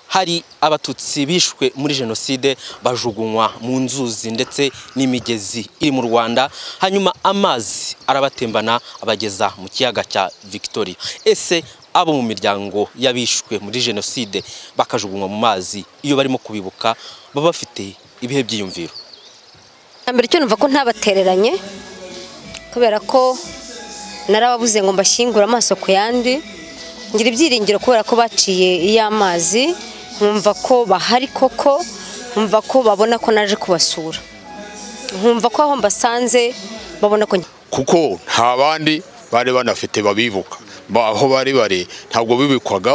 hari abatutsi bishwe muri jenoside bajugunywa mu nzuzi ndetse n'imigezi iri mu rwanda hanyuma amazi arabatembana abageza mu kiyaga cya victoria ese abo mu miryango y'abishwe muri jenoside bakajugunywa mu mazi iyo barimo kubibuka baba bafite ibihe byiyumviro mbere icyo numva ko ntabatereranye kubera ko narababuze ngo mbashyingure amaso ku yandi ngira ibyiringiro kubera ko baciye iy'amazi nkumva ko bahari koko nkumva ko babona ko naje kubasura nkumva ko aho mbasanze babona ko kuko nta bandi bari banafite babibuka aho bari bari ntabwo bibikwaga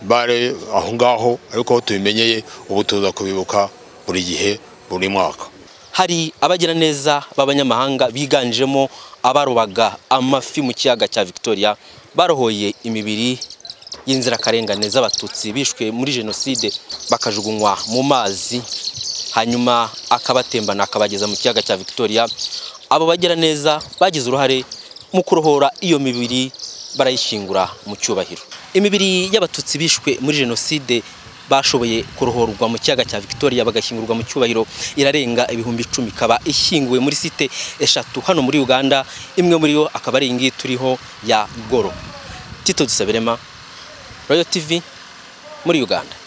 bari aho ngaho ariko aho tubimenyeye ubu tuza kubibuka buri gihe buri mwaka hari abagiraneza b'abanyamahanga biganjemo abarobaga amafi mu kiyaga cya victoria barohoye imibiri y'inzirakarengane z'abatutsi bishwe muri jenoside bakajugunywa mu mazi hanyuma akabatembana akabageza mu kiyaga cya victoria abo bagiraneza bagize uruhare mu kurohora iyo mibiri barayishyingura mu cyubahiro imibiri y'abatutsi bishwe muri jenoside bashoboye kurohorwa mu kiyaga cya victoria bagashyingurwa mu cyubahiro irarenga ibihumbi icumi ikaba ishyinguwe muri site eshatu hano muri uganda imwe muri yo akaba ari iyi ngiyi turiho ya goro tito dusaberema royo tv muri uganda